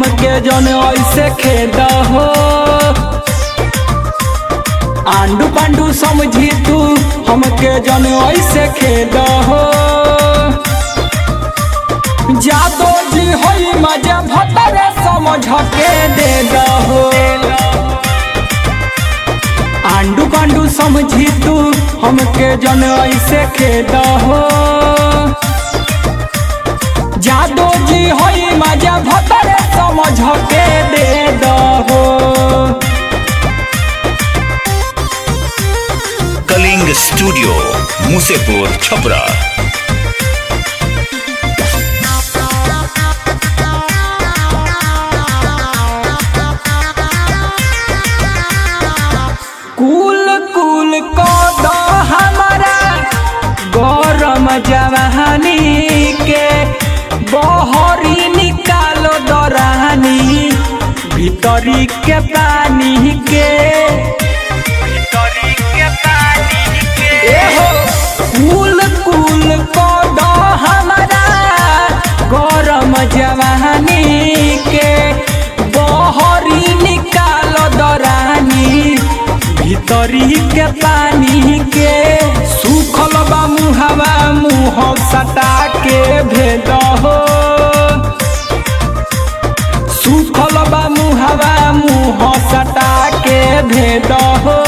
हमके जन ऐसे खेद हो आंडू पांडू समझी तू हमके जन ऐसे खेद हो जादो जी होई मजा भतरे समझ के दे दहो आंडू पांडू समझी तू हमके जन ऐसे खेद हो जादो जी होई मजा भतरे समझ के दे दहो कलिंग स्टूडियो मुसेपुर छपरा कुल कुल को दो हमारा गरम जवानी के बहरी निकालो दरानी भीतरी के पानी के एहो कुल कुल को दो हमारा गरम जवानी के बहरी निकालो दरानी भीतरी के पानी के सुखल बा मुहावा मुँह सटा के भेद हो सुखल बा मुहावा मुँह सटा के भेद हो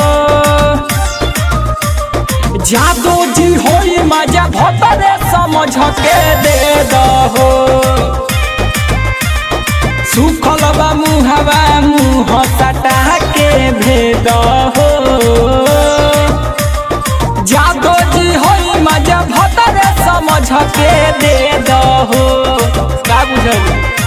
जादो जी होई मजा भतरे समझ के दे दहो सुखल बा मुहावा मुँह सटा के भेद हो जादो जी होई मजा भतरे समझ के दे दहो का बुझल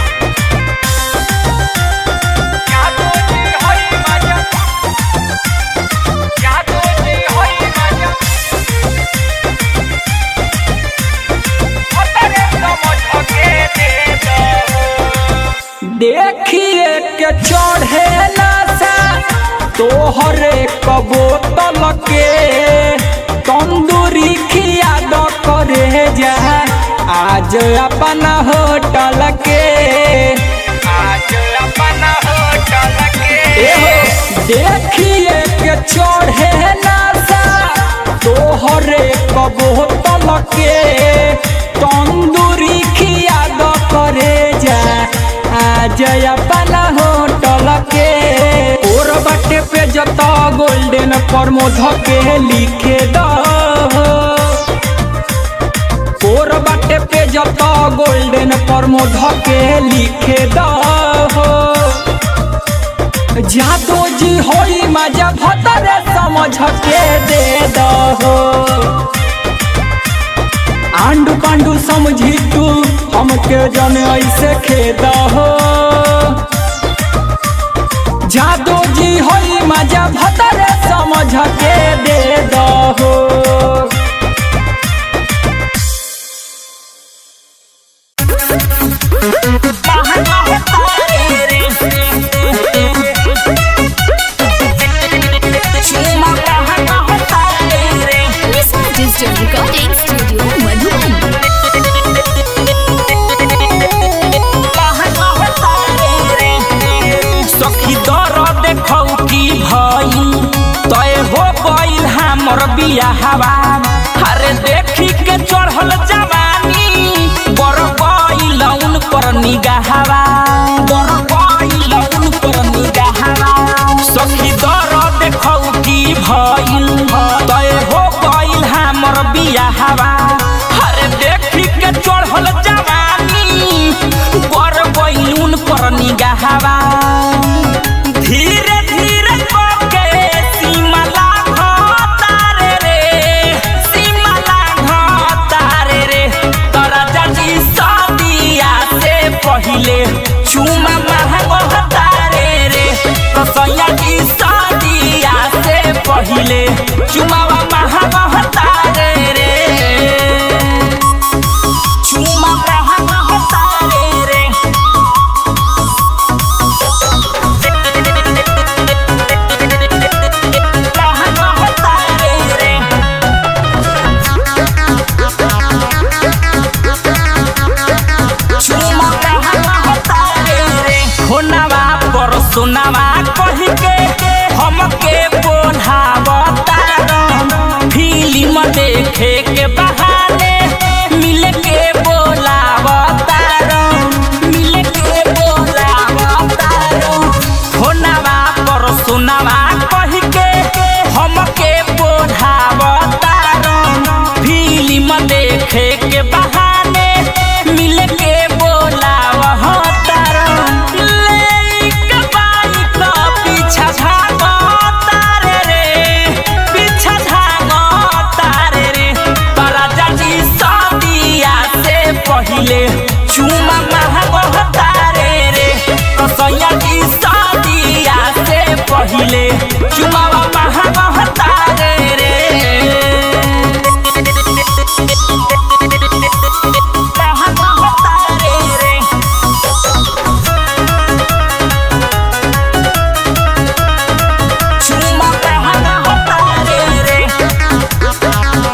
देखिए के चढ़े नशा तोहरे कबो तल के तंदूरी खिया द करे जा आज अपन होटल के आज अपन होटल के देखिए के चढ़े नशा तोहरे कबो तल के तंदूरी खिया द करे जा आज अपन होटल के और बटे पे जता गोल्डन प्रमोद के लिखे द और बटे पे जता गोल्डन प्रमोद के लिखे द जादो जी होई मजा भतरे समझ के दे दहो आंडू पांडू समझी तू हमके जन ऐसे खेद हो जादू जी होई मजा भतरे समझ के दे दहो Nisma Digital Recording Studio Madhuban. सखी दर देखौ की भई तय हो गइल हमर बियाहवा अरे देखी के चढ़ल जवानी बर गइल उन पर निगाहवा बर गइल उन पर निगाहवा सखी दर देखौ की भइल तय हो गइल हमर बियाहवा अरे देखी के चढ़ल जवानी बर गइल उन पर निगाहवा धीरे धीरे के सीमा लाघतारे रे सीमा लाघतारे रे तोरा जाजी शादिया से पहिले चुमा महंगतारे रे कसैया की शादिया से पहिले चुमावा महंगतारे रे चुमा महंगतारे रे फोनवा पर सुनावा कही के हमके बोलावता फिल्म देखे के बहाने मिल के बोलावता मिल के बोलावता फोनवा पर सुनावा कही के हमके बोलावता फिल्म देखे के बहाने मिल के बोलावता लेके बाइक पीछा भागता रे रे पीछा भागता रे रे तोरा जाजी शादिया से पहिले चुमा महगता रे रे तो सैया जी शादिया से पहिले चुमा महगता रे रे महगता रे रे चुमा महगता रे रे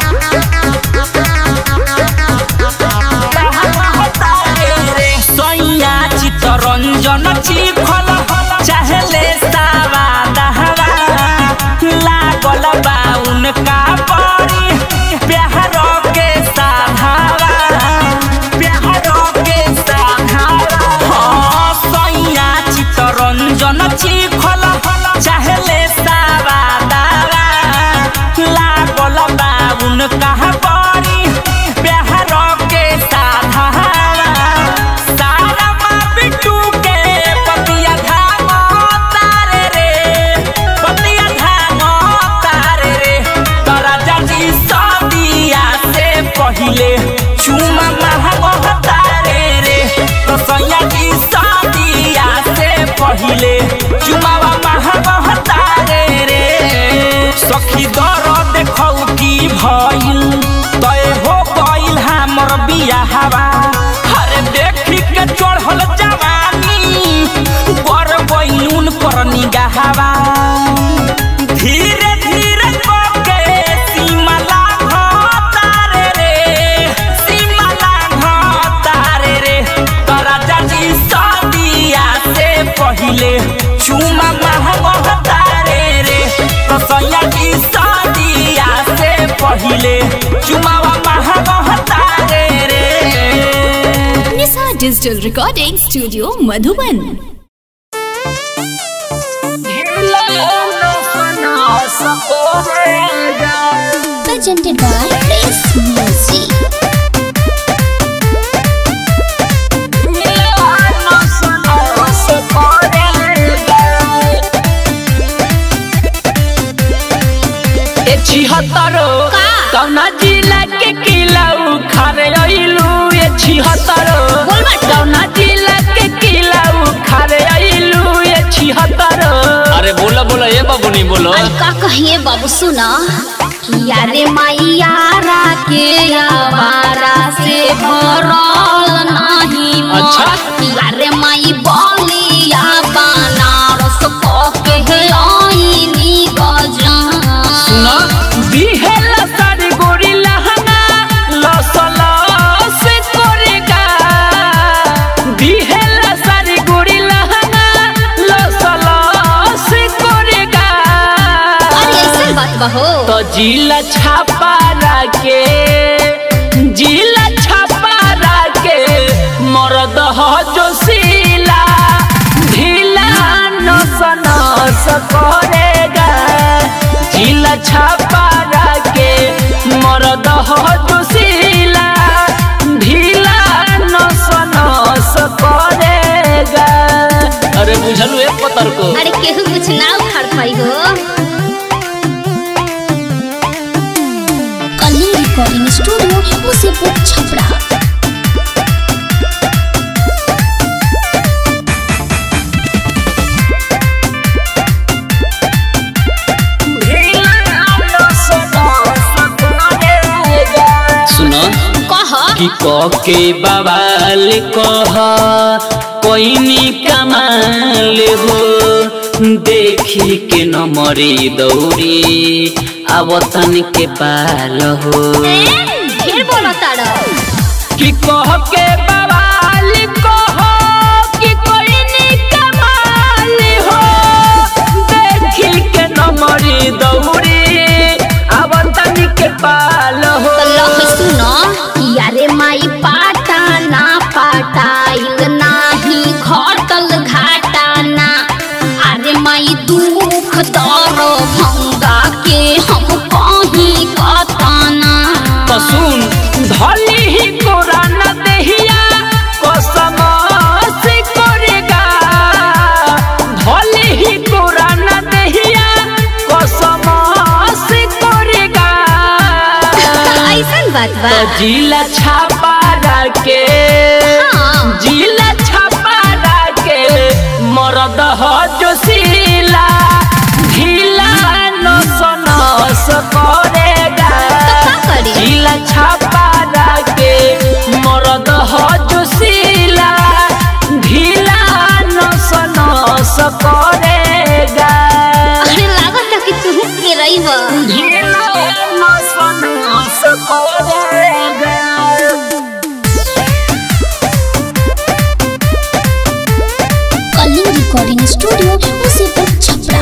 सैया चितरंजन चिखल चाहले सावा दहवा लागल बा उनका परी प्यार के साधावा प्यार के साधावा हाँ सैया चितरंजन चिखल चाहले सावा दहवा लागल बा उनका परी प्यार के साधावा सारा माँ बिट्टू के पतिया धागो तारे रे पतिया धागो तारे रे तोरा जाजी शादिया से पहिले चुमा महगो तारे रे तो सैया जी शादिया से पहिले चुमावा महगो तारे रे सखी दर देखौ की भइल तय हो गइल हमर बियाहवा अरे देखी के चढ़ल जवानी बर बैलून पर निगाहवा धीरे धीरे के सीमा लाघता रे रे सीमा लाघता रे रे तोरा जाजी शादिया से पहिले चुमा महगता रे रे तो सैया जी शादिया से पहिले चुमावा महगता रे रे Nisha digital recording studio Madhuban presented by Prince Music. छिहत्तरो कौना जिला के किला उखारे अइलू ए छिहत्तरो कौना जिला के किला उखारे अइलू ए छिहत्तरो अरे बोला बोला ये बाबू नहीं बोलो अरे का कहिए बाबू सुना किया रे मैयारा के आवारा से भरल नहीं मन। अच्छा। किया रे माई बलिया बनारस कह के आईनी गजान सुना बिहेला सारी गोरी लहंगा लसला से कोरेगा बिहेला सारी गोरी लहंगा लसला से कोरेगा अरे ऐसे बात बहो तो जिला छापा के जिला छापा के मरद हो जो सीला ढीला नस नस करेगा जिला छापा के मरद हो जो सीला ढीला नस नस करेगा अरे बुझलू एक पतर को अरे केहू कुछ ना उखाड़ पाई हो कली रिकॉर्डिंग स्टूडियो मुसीपुर छपरा सुना कह कि क के बवाल कह कोई कमाल हो देखी के न मरी दौरी आवतन के पाल हो फिर बोलो तारा कि कह के बवाल कह कि कोई नी बात बा तो जिला छापा के हाँ। जिला छापा के मरद हो जो सीला ढीला नस नस करेगा तो का करी? जिला छापा के मरद हो जो सीला ढीला नस नस करेगा अरे लागत है कि तू के रही बा ढीला नस नस करेगा कलिंग रिकॉर्डिंग स्टूडियो मुसीबत छपरा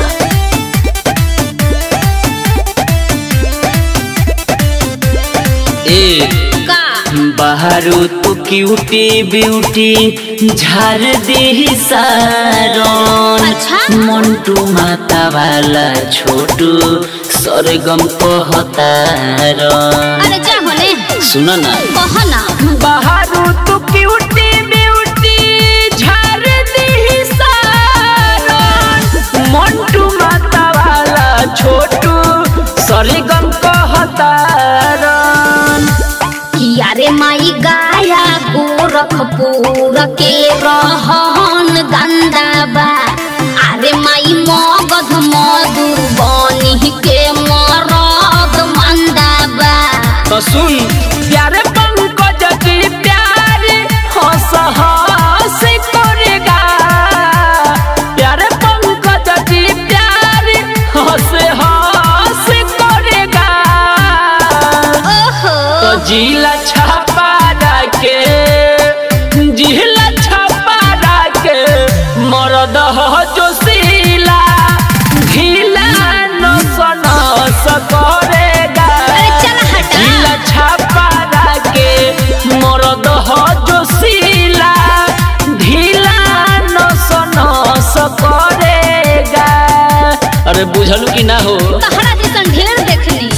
ए का बाहरो तो क्यूटी ब्यूटी झार दे सारन अच्छा। मंटू माता वाला छोटू सरगम कहतारन अरे जा होने सुन ना कह ना बाहरो तू क्यूटी ब्यूटी झार दी सारन मंटू माता वाला छोटू सरगम कहतारन यारे माई गाया गोरखपुर के रहन गंदा बा अरे माई मगध मधुर बनी के मरद मंदा बा तो सुन प्यारे पंकज जी प्यारे हंस हंस करेगा प्यारे पंकज जी प्यारे हंस हंस करेगा ओहो तो जिला छापा के जिला छापा के मरद हो जो सीला ढीला नस नस करेगा अरे चल हटा जिला छापा के मरद हो जो सीला ढीला नस नस करेगा अरे बुझलू कि ना हो तहरा जैसन ढेर देखनी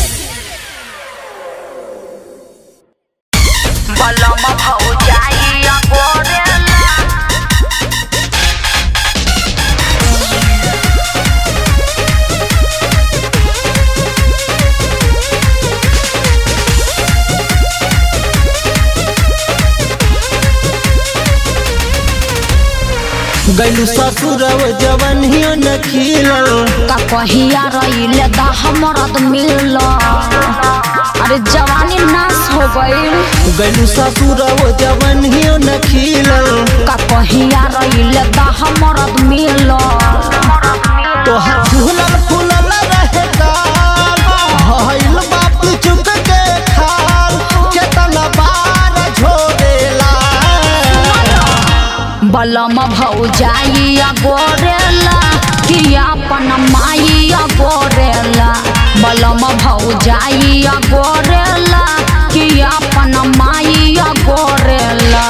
गैलू ससुरव जवनियो न खिलल का कहिया रहिले दा हमरद मिल अरे जवानी नाश हो गईल गैलू ससुरव जवनियो न खिलल का कहिया रहिले दा हमरद मिल तोहर फूलल फूलल रहे गाल भइल बाप चुक के खाल केतना बार झोरेला बलम भौजाइया गोरेला कि अपन माइया गोरेला बलम भौजाइया गोरेला कि अपन माइया गोरेला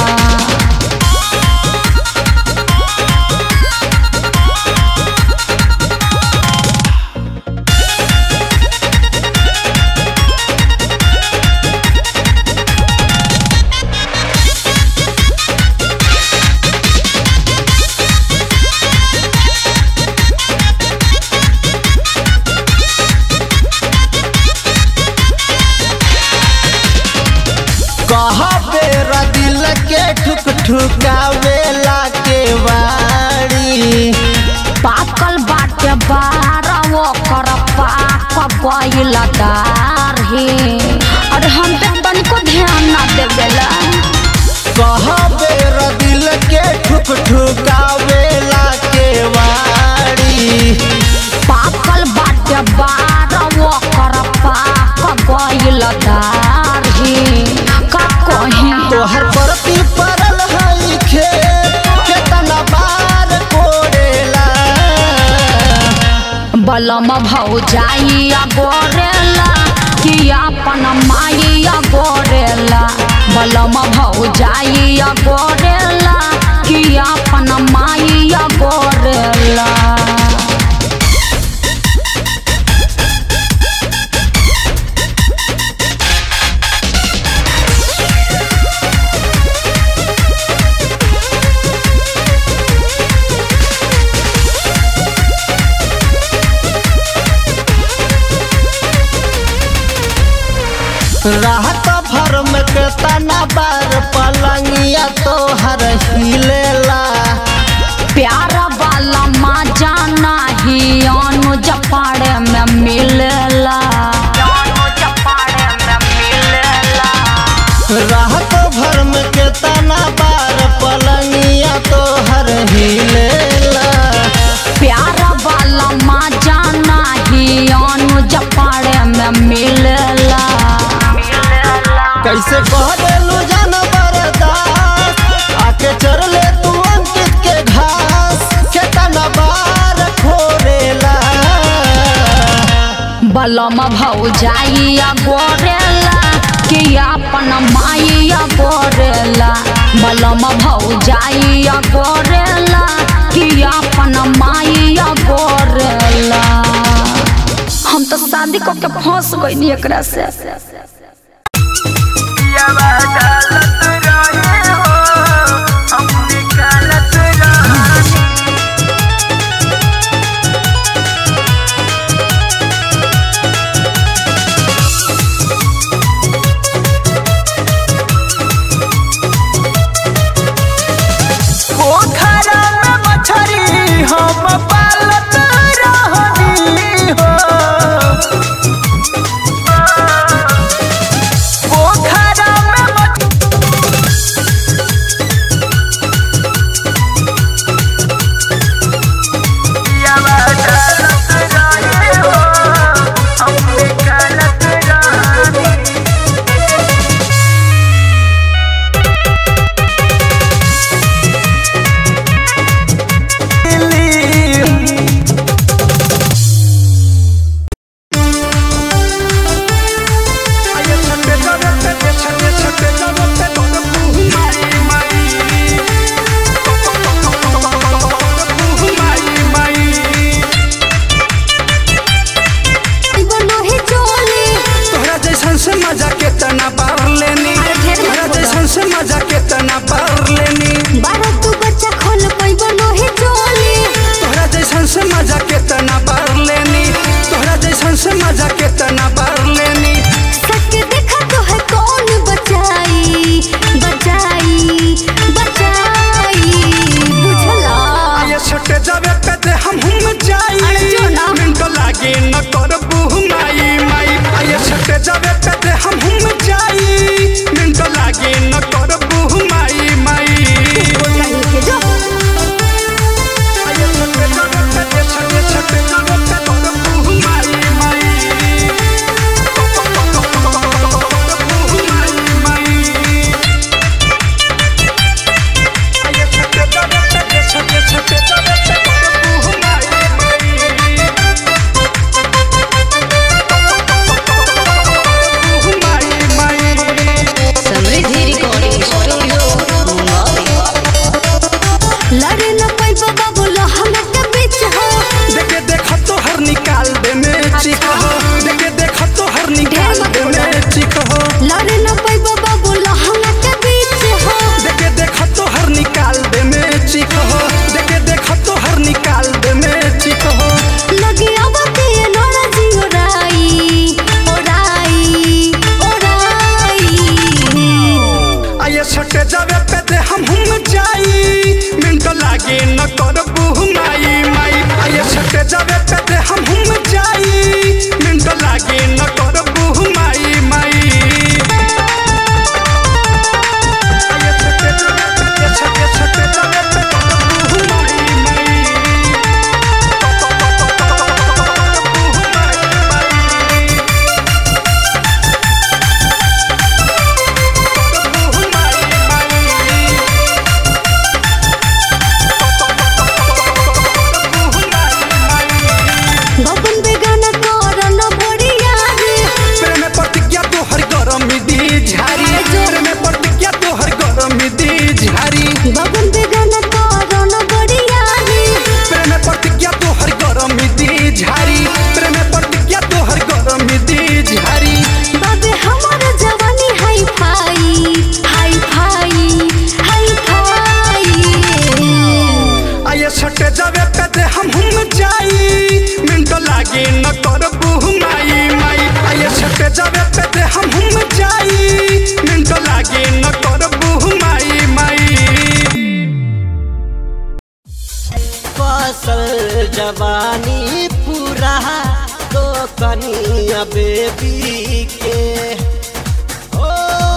कह बेरा दिल के ठुक ठुकावेला के वाड़ी पाकल बाटे बारह ओकर पाक गइल दारही अरे हम पे तनिको ध्यान ना देवेला कह बेरा दिल के ठुक ठुकावेला के वाड़ी पाकल बाटे बारह ओकर पाक गइल दारही का कहीं तोहर परती परल हई खेत केतना बार कोड़ेला बलम भौजाइया गोरेला कि अपन माइया गोरेला बलम भौजाइया गोरेला कि अपन माइया गोरेला राहत बलम भौजाइया गोरेला कि अपन माइया गोरेला बलम भौजाइया गोरेला कि अपन माइया गोरेला हम तो शादी कऽ के फंस गई एकरा से पोखरा में मछरी हम पालत रहनी हो पोखरा में मछ- पियावा डालत रहे हो, हम निकालत रहनी। तोहरा जैसन से मजा के तना पार लेनी अरे ढेर मत तोहरा बोलो। जैसन से मजा के तना पार लेनी तोहरा जैसन से मजा के तना पार लेनी तोहरा जैसन से मजा के तना पार लेनी ये छोटे जावे पे दे हम हम जाई अरे जो ना। मिनटो लागे न कर बुह माई माई ये छोटे जावे पे दे हम हम जाई मिनटो लागे न कर बुह माई माई ये छोटे जावे पे दे छोटे छोटे जावे पे कर बुह माई माई बुह माई माई ये छोटे जावे पे दे छोटे छोटे जावे पे कर बुह माई बुह माई माई समृद्धि रिकॉर्डिंग स्टूडियो मुंबई लड़े न पैबा बाबू लहंगा के बीच हो देखे देखो तो हर निकाल दे में चिक हो देखे देखो तो हर निकाल दे में चिक हो लड़े न पैबा बाबू लहंगा के बीच हो देखे देखो तो हर निकाल दे में चिक हो देखे देखो तो हर निकाल दे में चिक हो लगे आवती है नोरा जी ओराई ओराई ओराई आये छोटे जावे पे दे हम हम जाई मिनटो लागे न कर बुह माई माई आये छोटे जावे पे दे हम हम जाई मिनटो लागे न कर बुह माई माई आये छोटे जावे पे दे छोटे छोटे जावे पे कर बुह माई माई बुह माई माई बुह माई माई बबन बेगाना करन बढ़िया रे प्रेम प्रतिज्ञा तो हर गरम दी झारी प्रेम प्रतिज्ञा तो हर गरम दी झारी बबन बेगाना करन बढ़िया रे प्रेम प्रतिज्ञा तो हर गरम दी झारी प्रेम प्रतिज्ञा तो हर गरम दी झारी बाबे हमार जवानी hi fi hi fi hi fi आये छोटे जावे पे दे हम हम जाई मिनटो लागे न कर बुह माई माई आये छोटे जावे पे दे हम हम जाई मिनटो लागे न कर बुह माई माई फसल जवानी पूरा तो कनिया बेबी के ओ,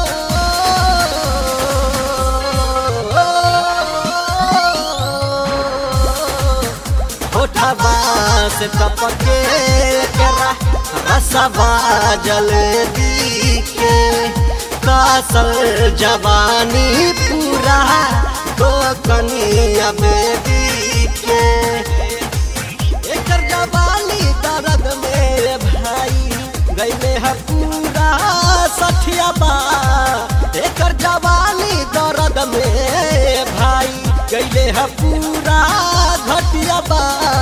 होठवा से टपके करा रसवा जलेबी के कासल जवानी पूरा तो कनिया बेबी के एकर जवानी दर्द मेरे भाई पूरा घटिया बा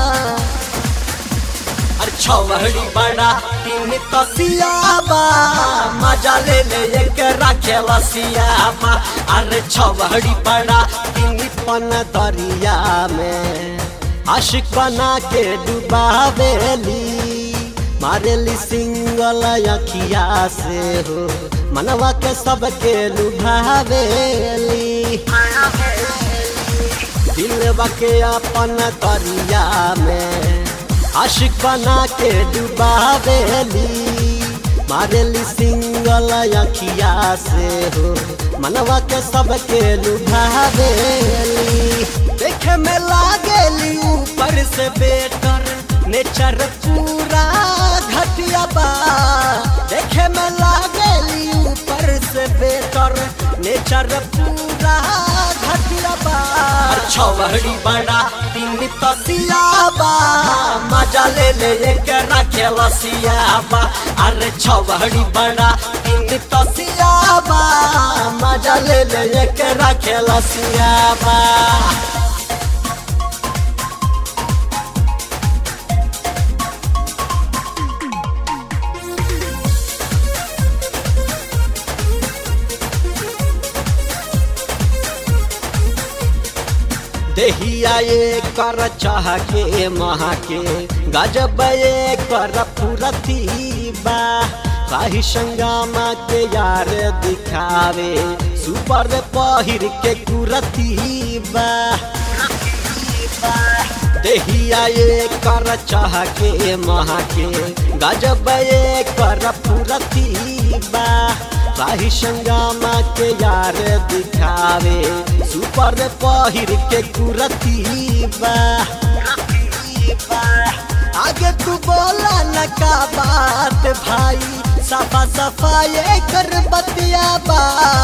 अरे छवहड़ी बड़ा तीन तसिया बा मजा ले ले एक रखे लसिया बा अरे छवहड़ी बड़ा तीन पन दरिया में आशिक बना के डुबावेली मारेली सिंगल अखिया से हो मनवा के सबके लुभावेली दिलवा के अपन दरिया में आशिक बना के डुबावेली मारेली सिंगल अखिया से हो मनवा के सबके लुभावेली देखे में लागेली ऊपर से बेटर नेचर पूरा घटिया बा देखे में लागेली ऊपर से बेटर नेचर पूरा घटिया बा छवहड़ी बड़ा तीन तसिया बा मजा ले ले एक रखे लसिया बा अरे छवहड़ी बड़ा तीन तसिया बा मजा ले ले एक रखे लसिया बा देहिया ये कर चाह के महा के गजब ये कर फुरती बा काही संगामा के यार दिखावे सुपर पहिर के कुरती बा देहिया ये कर चाह के महा के गजब ये कर फुरती बा काही संगामा के यार दिखावे सुपर पहिर के कुरती बा आगे तू बोला न का बात भाई सफा सफा ये कर बतिया बा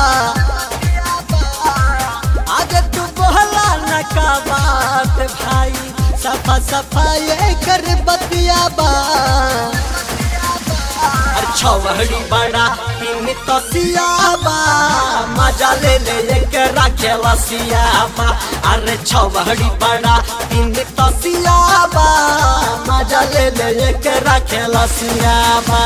आगे तू बोला न का बात भाई सफा सफा ये कर बतिया बा छवहड़ी बड़ा तीन तसिया बा मजा ले ले एक रखे लसिया बा अरे छवहड़ी बड़ा तीन तसिया बा मजा ले ले एक रखे लसिया बा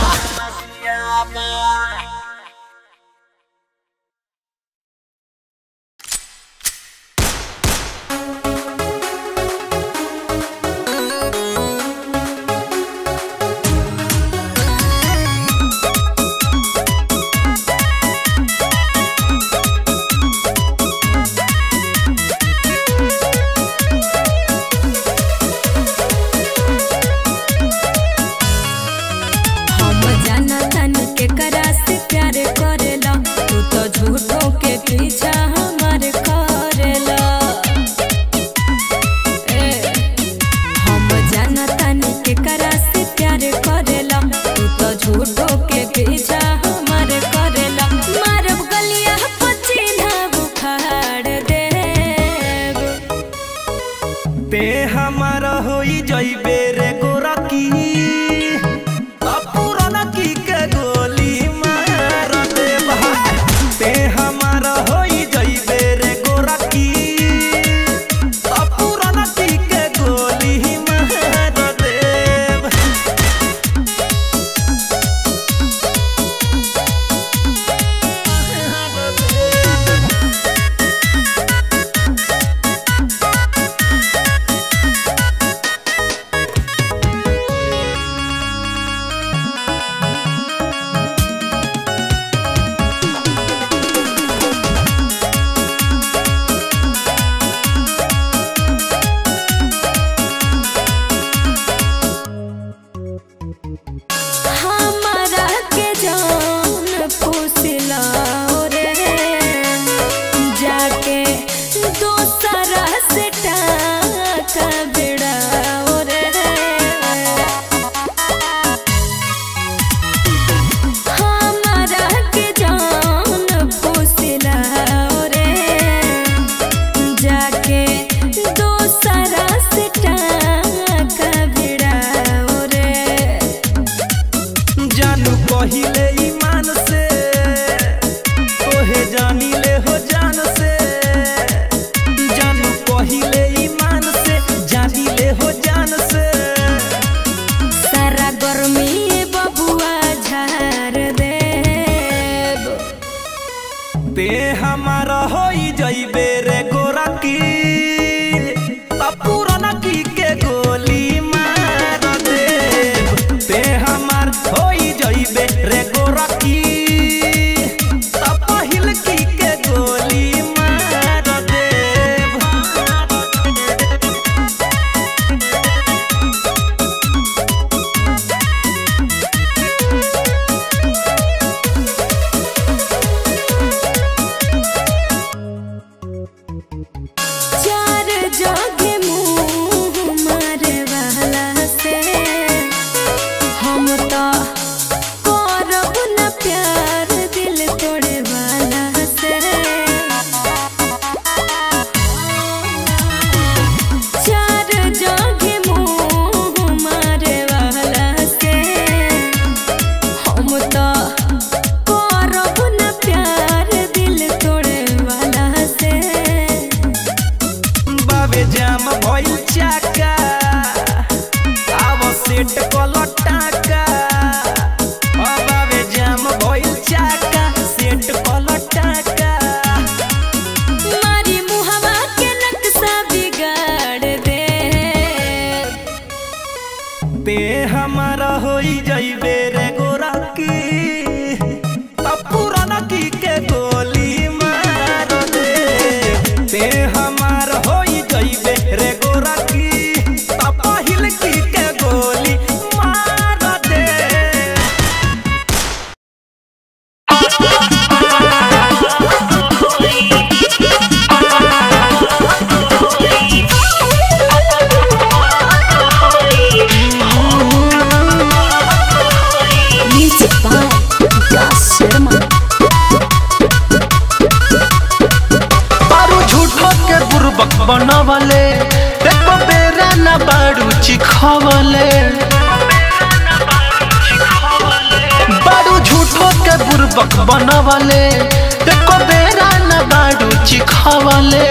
हम जाना तानी के करा से प्यार करेला तू तो झूठों के पीछा हमार करेला ए, हम जाना तानी के करा से प्यार करेला तू तो झूठों के पीछा हमार करेला मारब गलिया पचीना बुखार देव ते हमारा होई जइबे रे गोरकी पुराना की के गोली मार दे भाई ते हमारा होई जइबे रे गोरकी पुराना की के गोली मार देव भइल चाका आव सेट कलटाका अब आवे जाम भइल चाका सेट कलटाका मारी मुहवा के नक्शा बिगाड़ दे ते हमारा होई जइबे रे गोरा की तब पुराना की के गोली मार दे ते हमार होई जइबे रे गोरा की तब पहिल की के गोली मार दे म्यूजिक बाय विकास शर्मा बारू झूठो के बुर्बक बनवले एको बेरा न बारू चिखवले बारू झूठो के बुर्बक बनवले एको बेरा न बारू चिखवले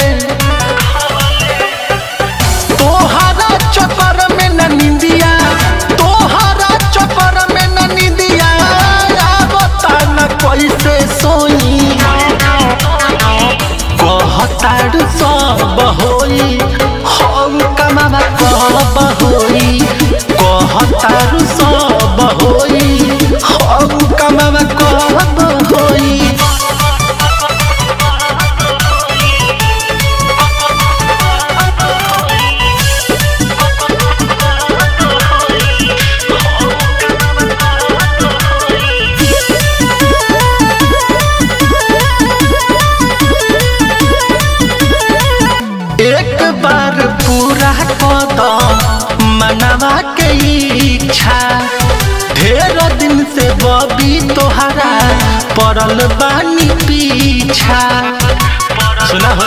तोहरा चक्कर में न निंदिया तोहरा चक्कर में न निंदिया आवता न कैसे सोई कहतारू सब होई हम कमावा कब होई कहतारू सब होई हम कमावा कब होई एक बार पूरा कदम मनवा के इच्छा ढेर दिन से बबी तोहरा पड़ल बानी पीछा सुना हो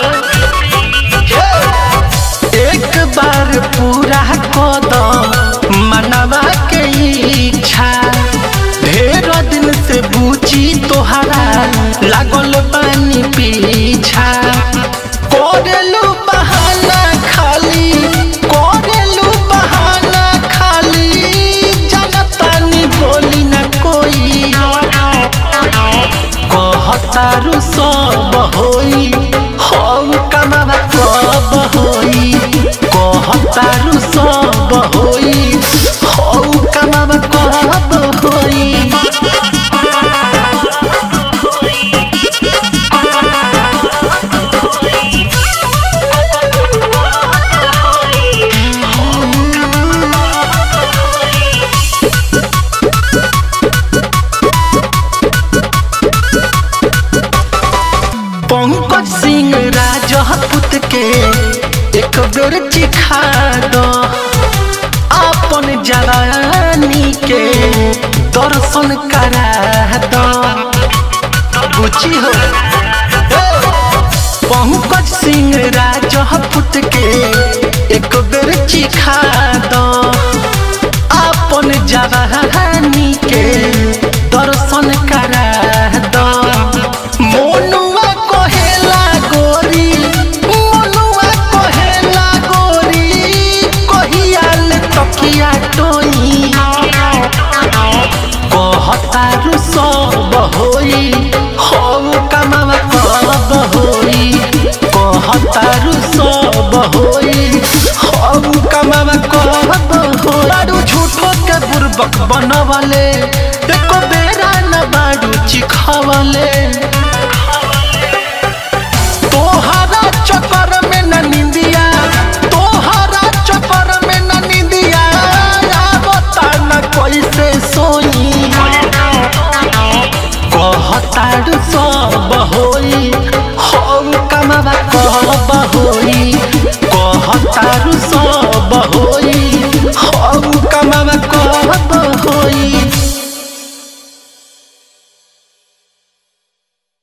एक बार पूरा कदम मनवा के इच्छा ढेर दिन से बूची तोहरा लागल बानी पीछा कोरेलू बहाना खाली कोरेलू बहाना खाली जनतानी बोली न कोई कहतारू सब होई हम कमावा कब होई कहतारू सब होई हम कमावा कब होई पंकज सिंह राजपूत के एक बेर चिखा दो अपन जवानी के दर्शन करा दो बुझी हो पंकज सिंह राजपूत के एक बेर चिखा दो अपन जवानी के दर्शन करा दो मोनुआ कहेला गोरी मोनुआ कहेला गोरी कहियाल तकिया टोई कहतारू सब होई हम कमावा कब होई कहतारू सब होई हम कमावा कब होई बारू झूठो के बुर्बक बनवले एको बेरा न बारू चिखवले तोहरा चक्कर में न निंदिया तोहरा चक्कर में न निंदिया आवता न कैसे सोई कहतारू सब होई हम कमावा